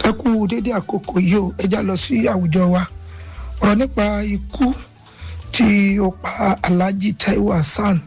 ẹ kú dédé àkókò yìí o ẹ já lọ sí àwùjọ wa ọ̀rọ̀ nípa ikú tí ó pa Alhaji Taiwo Hassan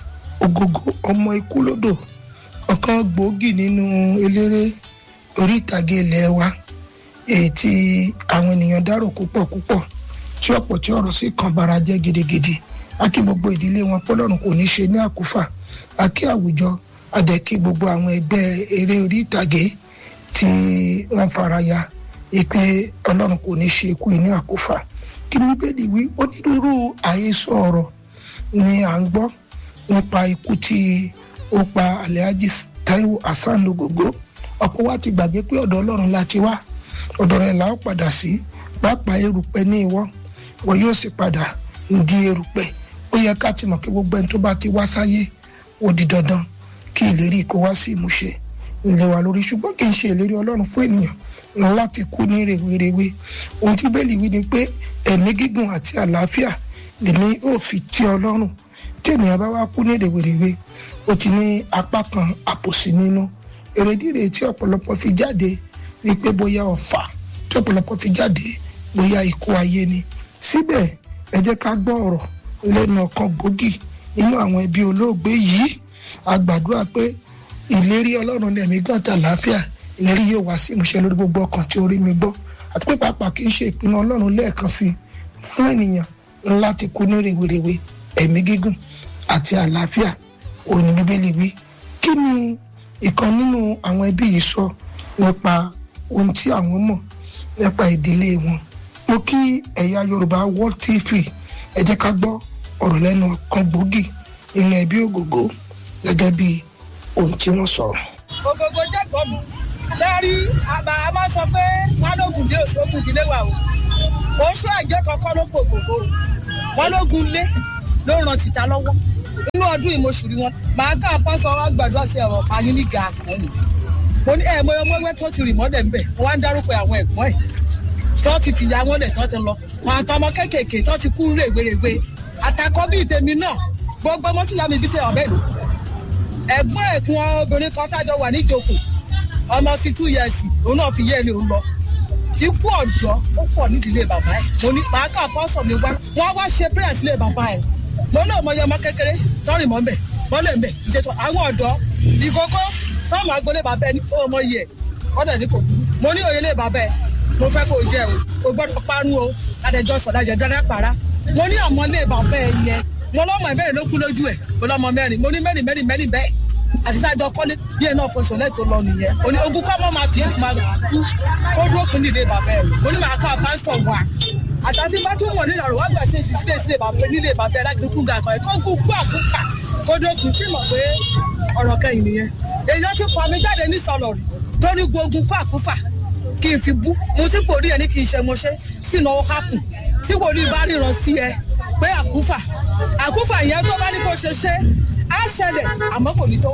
Ogogo ọmọ ikú lódò ọ̀kan gbòógì nínú eléré orí ìtàgé ilẹ̀ wa èyí tí àwọn ènìyàn dárò púpọ̀ púpọ̀ tí ọ̀pọ̀ tí ọ̀rọ̀ sì kan bara jẹ́ gidigidi a kí gbogbo ìdílé wọn pọ́lọ́run kò ní ṣe ní àkúfà a kí àwùjọ a dẹ̀ kí gbogbo àwọn ẹgbẹ́ eré orí ìtàgé tí wọ́n fara ya ìpè ọlọ́run kò ní ṣe ikú ní àkúfà kí ni bíbélì wí onírúurú àhesọ ọ̀rọ̀ ni à ń gbọ́ nípa ikú tí ó pa Alhaji Taiwo Hassan Ogogo ọ̀pọ̀ wa ti gbàgbé pé ọ̀dọ̀ ọlọ́run la ti wá ọ̀dọ̀ rẹ̀ là ó padà sí pàápàá erùpẹ̀ ní ìwọ wọn yóò sì padà di erùpẹ̀ ó yẹ ká ti mọ̀ kí gbogbo ẹni tó bá ti wá sáyé ó di dandan kí ìlérí kó wá sí ìmúṣẹ ilé wa lórí ṣùgbọ́n kì í ṣe ìlérí ọlọ́run fún ènìyàn láti kú ní rèwerèwe ohun tí bẹ́ẹ̀lì wí ni pé ẹ̀mí gígùn àti àlàáfíà lèmi ò fi tí ọlọ́run tí ènìyàn bá wá kú ní rèwerèwe ó ti ní apá kan àpòsí nínú èrèdí rèé tí ọ̀pọ̀lọpọ̀ fi jáde wípé bóyá ọ̀fà tí ọ̀pọ̀lọpọ̀ fi jáde bóyá ikú ayé ni síbẹ̀ ẹ jẹ́ ká gbọ́ ọ̀rọ̀ lẹ́nu ọ̀kan gbòógì nínú àwọn ẹbí olóògbé yìí a gbàdúrà pé ìlérí ọlọ́run ní ẹ̀mí gàtà àlàáfíà ìlérí yóò wá sí ìmúṣẹ lórí gbogbo ọkàn tí ó rí mi gbọ́ àti pé pàápàá kì í ṣe ìpinnu ọlọ́run lẹ́ẹ̀kan sí fún ènìyàn láti kú ní rèwerèwe ẹ̀mí gígùn àti àlàáfíà òní bíbélì wí kí ni ìkan nínú àwọn ẹbí yìí sọ nípa ohun tí àwọn mọ̀ nípa ìdílé wọn mo kí ẹ̀yà yorùbá world tv ẹ jẹ́ ká gbọ́ ọ̀rọ̀ lẹ́nu kan gbòógì nínú ẹbí ògògó gẹ́gẹ́ bí ohun tí wọ́n sọ. Ògògó jẹ́ gbọ́dọ̀ sẹ́rí àbá a máa sọ pé wọ́n lóògùn dé oṣù ogun ìdílé wa o oṣù àjẹ́ kankan ló pò gbogbo wọn lóògùn lé ló ràn tìta lọ́wọ́ nínú ọdún ìmọ̀ṣùrí wọn màá ká pásọ wa gbàdúrà sí ẹ̀rọ payín ní ga àkànní mo ní ẹ̀ mọ́yọ́ mọ́wẹ́ tó ti rì mọ́lẹ̀ ńbẹ̀ wọ́n á ń dárúkọ àwọn ẹ̀gbọ́n ẹ̀ tó ti fìyà wọn lẹ̀ tó ti lọ wọn àtọmọ kéékèèké tó ti kú rèwerèwe àtàkọ́ bíi tèmi náà gbogbo ọmọ tí ìyá mi bí sẹ́yìn ọ̀bẹ́ lò ẹ̀gbọ́n ẹ̀kún obìnrin kan tájọ wà níjókòó ọmọ sí two years òun náà fi yé ẹni òun lọ ikú ọ̀dọ́ ó pọ̀ nídìílé bàbá ẹ̀ mo ní màá kà pọ́sọ̀ mi wá wọ́n wá ṣe prayer sílé bàbá ẹ̀ mo náà mọ iye ọmọ kékeré tọ́rìn mọ́ mbẹ̀ mọ́lẹ̀ mbẹ̀ ìṣètò àwọn ọ̀dọ́ ìkókó tọ́mọ agbolé bàbá ẹ̀ ní ó mọ iye ẹ̀ ọ̀dọ̀ ní kò burú mo ní òye lé bàbá ẹ̀ mo fẹ́ kó o jẹ́ o kò gbọ́dọ̀ parun o adẹjọ́ sọ̀dá jẹ dáná para mo ní ọmọlé bàbá ẹ̀ yẹn mo lọ́mọ ìbẹ̀rẹ̀ ló kú lójú ẹ̀ mo lọ́mọ mẹ́rin mo ní mẹ́rin mẹ́rin mẹ́rin bẹ́ẹ̀ àtisájọ kọ́lé bí ẹ̀ náà fọ sọ̀lẹ́ tó lọ nìyẹn mo ní ogún kọ́ mọ́ máa fi èkó máa kú kó dúró fún nílé bàbá ẹ̀ mo ní màá ká pásítọ̀ wà àtàtì bá tún wọ̀ nínú àrùn wá gbà sí ìdí sílé sílé bàbá nílé bàbá ẹ̀ láti kú ga kan ẹ̀ tó kú kú àkúkà kó dúró kù sí mọ̀ pé ọ̀rọ̀ kẹyìn nìyẹn èèyàn ti fà mí jáde ní sọlọ rí torí gbógun kú àkúfà kí n fi bú mo ti kò rí ẹ ní kí n ṣe mo ṣe sínú ọ hápù tí wòlíì bá ríran sí ẹ pé àkúfà àkúfà yẹn tó bá ní kó ṣe ṣe á ṣẹlẹ̀ àmọ́ kò ní tó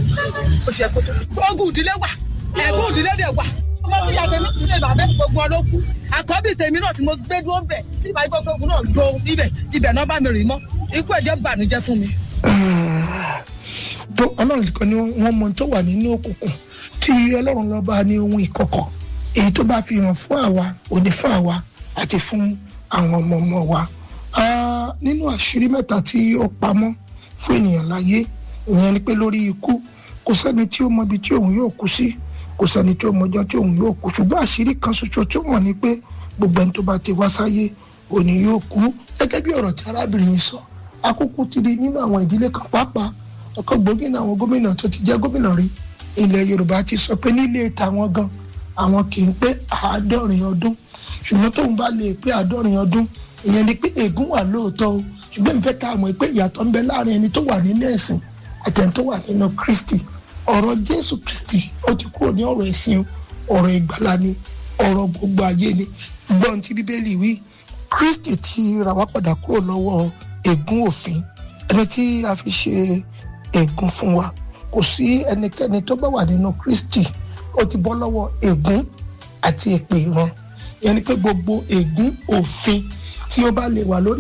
ó ṣe kó tó. ogun ìdílé wà ẹ̀gbọ́n ìdílé dẹ̀ wà ọmọ tí yàtọ̀ ní ìdílé bàbá gbogbo ọ ló kú àkọ́bí tèmi náà tí mo gbé dúró bẹ̀ tí ìbá gbogbo ogun náà do ibẹ̀ ibẹ̀ náà bá mi rìn mọ́ ikú ẹ̀jẹ̀ bànújẹ́ fún mi. tó ọlọ́run kan ni wọ́n mọ tó wà nínú òkùnkùn tí ọlọ́run lọ́ba ní ohun ìkọ̀kọ̀ èyí tó bá fi hàn fún àwa òní fún àwa àti fún àwọn ọmọ ọmọ wa nínú àṣírí mẹ́ta tí ó pamọ́ fún ènìyàn láyé ìyẹn ni pé lórí ikú kò sẹ́ni tí ó mọ ibi tí òun yóò kú sí kò sẹ́ni tí ó mọjọ́ tí òun yóò kú ṣùgbọ́n àṣírí kan ṣoṣo tí ó mọ̀ ni pé gbogbo ẹni tó bá ti wá sáyé òní yóò kú gẹ́gẹ́ bí ọ̀rọ̀ tí arábìnrin yìí sọ akókó ti rí nínú àwọn ìdílé kan pàápàá ọ̀kan gbòógì náà àwọn gómìnà tó ti jẹ́ gómìnà rí ilẹ̀ Yorùbá ti sọ pé nílé tàwọn gan àwọn kì í pé àádọ́rin ọdún ṣùgbọ́n tóun bá lè pé àádọ́rin ọdún ìyẹn ni pé ègún wà lóòótọ́ o ṣùgbọ́n ìfẹ́ ká mọ̀ pé ìyàtọ̀ ń bẹ láàrin ẹni tó wà nínú ẹ̀sìn àti ẹni tó wà nínú Kristi ọ̀rọ̀ Jésù Kristi ó ti kúrò ní ọ̀rọ̀ ẹ̀sìn ọ̀rọ̀ ìgbàlà ni ọ̀rọ̀ gbogbo ayé ni gbọ́n tí Bíbélì wí Kristi ti rà wá padà kúrò lọ́wọ́ ègún òfin ẹni tí a fi ṣe ègún fún wa kò sí ẹnikẹ́ni tó bá wà nínú Kristi ó ti bọ́ lọ́wọ́ ègún àti èpè ìran ìyẹn ni pé gbogbo ègún òfin tí ó bá lè wà lórí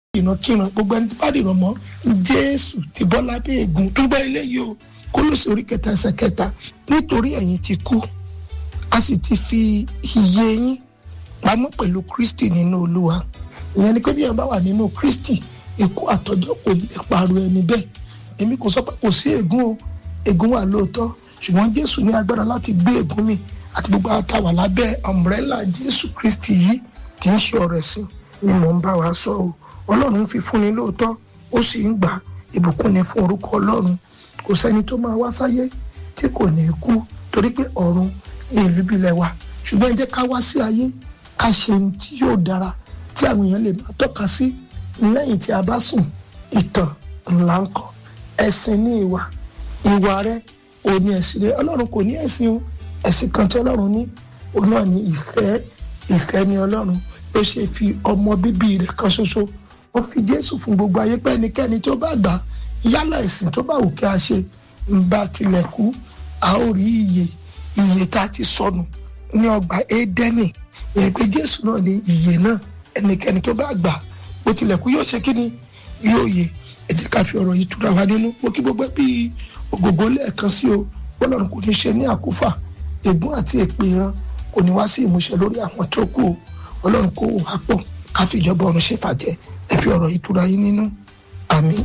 ìrankíran gbogbo ẹni tó bá dìrọ̀ mọ́ jésù ti bọ́ lábẹ́ ègún tó gbọ́ eléyìí o kólósì orí kẹta ẹsẹ̀ kẹta nítorí ẹ̀yin ti kú a sì ti fi iye yín pamọ́ pẹ̀lú kristi nínú olúwa ìyẹn ni pé bí ẹ bá wà nínú kristi ikú àtọjọ́ kò lè parọ́ ẹni bẹ́ẹ̀ èmi kò sọ pé kò sí ègún o ègún wà lóòótọ́ ṣùgbọ́n jésù ní agbára láti gbé ègún mi àti gbogbo àtàwà lábẹ́ ọmbrẹ́là jésù kristi yìí kì í ṣe ọ̀rọ̀ ẹ̀sìn ni mò ń bá wa sọ o ọlọ́run fi fúnni lóòótọ́ ó sì ń gbà ìbùkún ni fún orúkọ ọlọ́run kò sẹ́ni tó máa wá sáyé tí kò ní kú torí pé ọ̀run ní ìlú bílẹ̀ wa ṣùgbọ́n ẹ jẹ́ ká wá sí ayé ká ṣe ohun tí yóò dára tí àwọn èèyàn lè máa tọ́ka sí lẹ́yìn tí a bá sùn ìtàn ńlá ń kọ ẹ̀sìn ní ìwà ìwà rẹ ò ní ẹ̀sìn rẹ ọlọ́run kò ní ẹ̀sìn o ẹ̀sìn kan tí ọlọ́run ní òun náà ní ìfẹ́ ìfẹ́ ní ọlọ́run ló ṣe fi ọmọ bíbí rẹ̀ kan ṣoṣo ó fi jésù fún gbogbo ayé pé ẹnikẹ́ni tó bá gbà yálà ẹ̀sìn tó bá wù kí a ṣe ń bá tilẹ̀ kú a ó rí iye iye tá a ti sọnù ní ọgbà édẹ́nì ìyẹn pé jésù náà ní iye náà ẹnikẹ́ni tó bá gbà bó tilẹ̀ kú yóò ṣe kí ni yóò yè ẹ jẹ́ ká fi ọ̀rọ̀ yìí túra wa nínú mo kí gbogbo bí ògògó lẹ́ẹ̀kan sí o bọ́lọ́run kò ní ṣe ní àkúfà ègún àti èpè ìran kò ní wá sí ìmúṣẹ lórí àwọn tó kù o ọlọ́run kó wà pọ̀ ká fi ìjọba ọ̀run ṣe fàjẹ́ ẹ fi ọ̀rọ̀ yìí túra yín nínú àmín.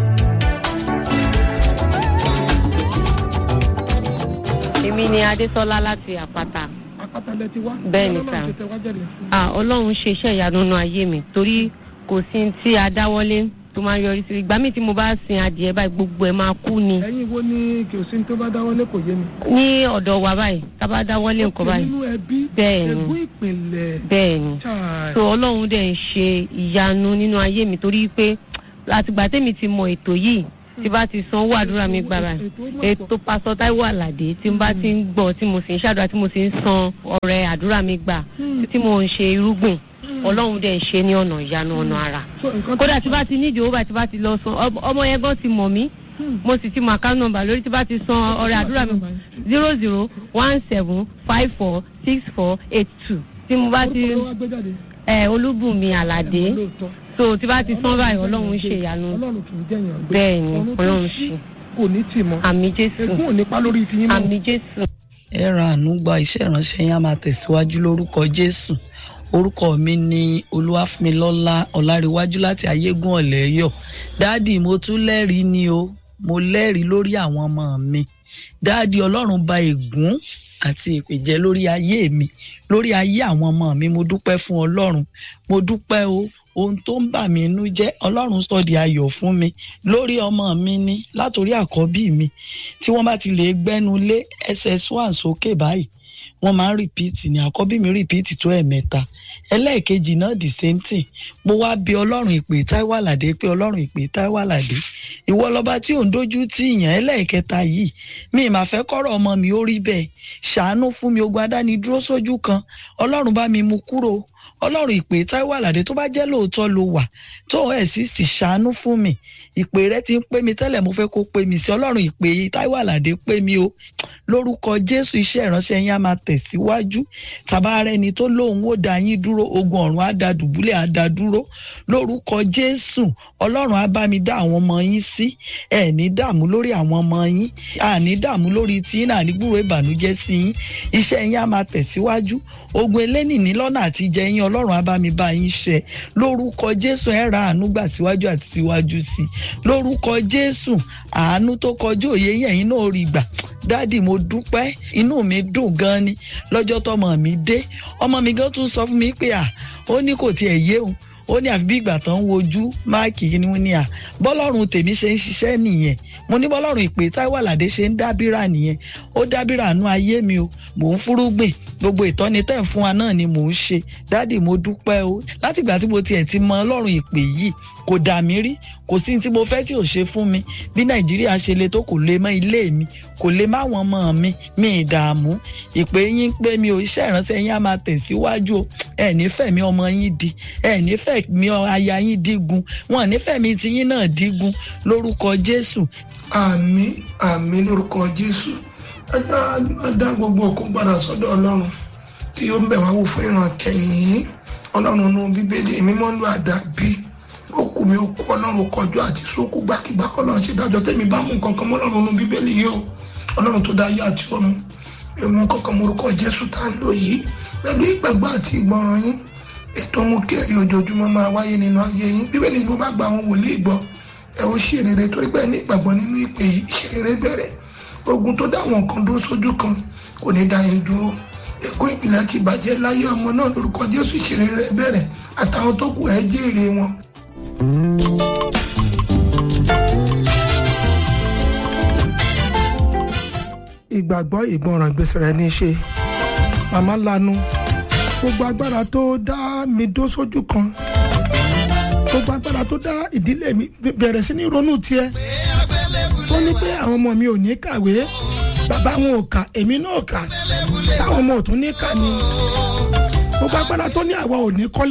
èmi ni adésọlá láti àpáta àpáta lẹ ti wá Bẹ́ẹ̀ ni, sir. Ah, ọlọ́run ṣe iṣẹ́ ìyanu nínú ayé mi torí kò sí ní tí a dáwọ́lé tó máa yọrí sí ìgbà míì tí mo bá sin adìẹ báyìí gbogbo ẹ̀ máa kú ni ẹ̀yin wo ni kì í sí tó bá dáwọ́lé kò yé mi. ní ọ̀dọ̀ wa báyìí tá a bá dáwọ́lé nǹkan báyìí nínú ẹbí Bẹ́ẹ̀ ni. ẹ̀gbọ́n ìpìlẹ̀ bẹ́ẹ̀ ni chai. so ọlọ́run dẹ̀ ń ṣe ìyanu nínú ayé mi torí pé àtìgbà tèmi ti mọ ètò yìí tí bá ti san owó àdúrà mi gbára ètò pásọ táíwò àlàdé tí n bá ti ń gbọ́ tí mo sì ń ṣàdúrà tí mo sì ń san ọrẹ àdúrà mi gbà tí mo ń ṣe irúgbìn ọlọ́run dẹ̀ ń ṣe ní ọ̀nà ìyanu ọ̀nà àrà So, nǹkan kódà tí bá ti nídìí owó báyìí tí bá ti lọ san ọmọ- ọmọ yẹn gan ti mọ̀ mí mo sì ti mọ account number lórí tí bá ti san ọrẹ àdúrà mi zero zero one seven five four six four eight two tí mo bá ti orúkọ ló wá gbé jáde. ẹ olúbùnmi àlàdé lóòótọ́ so tí bá ti san báyìí ọlọ́run ṣe ìyanu ọlọ́run kì í jẹ̀yàn gbé bẹ́ẹ̀ ni Ọ̀run tó ọlọ́run ṣí ṣe kò ní tì mọ́ àmì jésù ègún ò ní pa lórí ti yín mọ́. àmì jésù. ẹ ra àánú gba iṣẹ́ ìránṣẹ́ yẹn á máa tẹ̀síwájú lórúkọ jésù orúkọ mi ni olúwàfúnmilọ́lá ọ̀làríwájú láti ayégún ọ̀lẹ́yọ̀ dáàdì mo tún lẹ́rìí ni o mo lẹ́rìí lórí àwọn ọmọ mi dáàdì ọlọ́run ba ègún àti èpè jẹ́ lórí ayé mi lórí ayé àwọn ọmọ mi mo dúpẹ́ fún ọlọ́run mo dúpẹ́ o ohun tó ń bà mí inú jẹ́ ọlọ́run sọ di ayọ̀ fún mi lórí ọmọ mi ni látòrí àkọ́bí mi tí wọ́n bá ti lè gbẹ́nu lé ss1 sókè báyìí wọ́n máa ń rìpíìtì ní àkọ́bí mi rìpíìtì tó ẹ̀mẹ́ta ẹlẹ́ẹ̀kejì náà the same thing mo wá bí ọlọ́run ìpè Táíwò Àlàdé pé ọlọ́run ìpè Táíwò Àlàdé ìwọ lọ́ba tí ò ń dojú tì yàn ẹlẹ́ẹ̀kẹta yìí mi mà fẹ́ kọ́rọ̀ ọmọ mi ó rí bẹ́ẹ̀ ṣàánú fún mi ogun adánidúró sójú kan ọlọ́run bá mi mú kúrò ọlọ́run ìpè Táíwò Àlàdé tó bá jẹ́ lóòótọ́ ló wà tó exist ṣàánú fún mi ìpè rẹ ti ń pè mí tẹ́lẹ̀ mo fẹ́ kó pè mí sí ọlọ́run ìpè Táíwò Àlàdé pè mí o lórúkọ Jésù iṣẹ́ ìránṣẹ́ yín á máa tẹ̀síwájú tàbá rẹ ni tó lóun ó dá yín dúró ogun ọ̀run á da dùbúlẹ̀ á da dúró lórúkọ Jésù ọlọ́run á bá mi dá àwọn ọmọ yín sí ẹ ní dààmú lórí àwọn ọmọ yín àní dààmú lórí tí yín náà ní gbúròó ìbànújẹ́ sí yín iṣẹ́ yín á máa tẹ̀síwájú ogun elénìní lọ́nà àti jẹ yín ọlọ́run á bá mi bá yín ṣe lórúkọ Jésù ẹ ra àánú gbà síwájú àti síwájú sí i lórúkọ Jésù àánú tó kọjú òye yín ẹ̀yin náà rí gbà dádì mo dúpẹ́ inú mi dùn gan ni lọ́jọ́ tọmọ mi dé ọmọ mi gan tún sọ fún mi pé à ó ní kò tiẹ̀ yé òun ó ní àfi bí ìgbà tán ń wojú máàkì ni wọ́n ní à bọ́lọ́run tèmi ṣe ń ṣiṣẹ́ nìyẹn mo ní bọ́lọ́run ìpè Táíwò Àlàdé ṣe ń dábìrà nìyẹn ó dábìrà nú ayé mi o mò ń fúrúgbìn gbogbo ìtọ́ni tẹ̀ ń fún wa náà ni mò ń ṣe dádì mo dúpẹ́ o látìgbà tí mo tiẹ̀ ti mọ ọlọ́run ìpè yìí kò dà mí rí kò sí tí mo fẹ́ tí ò ṣe fún mi bí nàìjíríà ṣe le tó kò lè mọ ilé mi kò lè má wọn ọmọ mi mi ìdààmú ìpè yín pé mi ò iṣẹ́ ìránṣẹ́ yín á máa tẹ̀síwájú o ẹ nífẹ̀ẹ́ mi ọmọ yín di ẹ nífẹ̀ẹ́ mi aya yín dígun wọn nífẹ̀ẹ́ mi ti yín náà dígun lórúkọ jésù. àmín àmín lórúkọ jésù ẹjọ́ dá gbogbo òkú padà sọ́dọ̀ ọlọ́run tí ó ń bẹ̀ wá wò fún ìran kẹyìn yìí ọlọ́run nù bíbélì mímọ́ ló àdàbí ó kú òkú mi òkú ọlọ́run kọjú àti sókú gbàkigbà kọ́lọ́run ṣe dájọ́ tẹ́mi bá mú nǹkan kan mọ́ ọlọ́run nínú bíbélì yìí o ọlọ́run tó dá ayé àti ọ̀run èmi nǹkan kan morúkọ jésù tá a lò yìí pẹ̀lú ìgbàgbọ́ àti ìgbọràn yín ètò mú kẹ́rì ojoojúmọ́ máa wáyé nínú ayé yín bíbélì ni mo bá gba àwọn wòlíì gbọ́ ẹ ó ṣe rere torí pé ní ìgbàgbọ́ nínú ìpè yìí ṣe rere bẹ̀rẹ̀ ogun tó dá àwọn kan dúró sójú kan kò ní dá yín dúró ègún ìpìlẹ̀ ti bàjẹ́ láyé ọmọ náà lórúkọ jésù ṣe rere bẹ̀rẹ̀ àtàwọn tó kù ẹ jèrè wọn. ìgbàgbọ́ ìgbọràn ìgbésẹ̀ rẹ̀ ní í ṣe màmá lanu gbogbo agbára tó dá mi dó sójú kan gbogbo agbára tó dá ìdílé mi bẹ̀rẹ̀ sí ní ronú tiẹ̀ tó ní pé àwọn ọmọ mi ò ní kàwé bàbá wọn ò kà èmi náà kà táwọn ọmọ ò tún ní kà ni gbogbo agbára tó ní àwa ò ní kọ́lé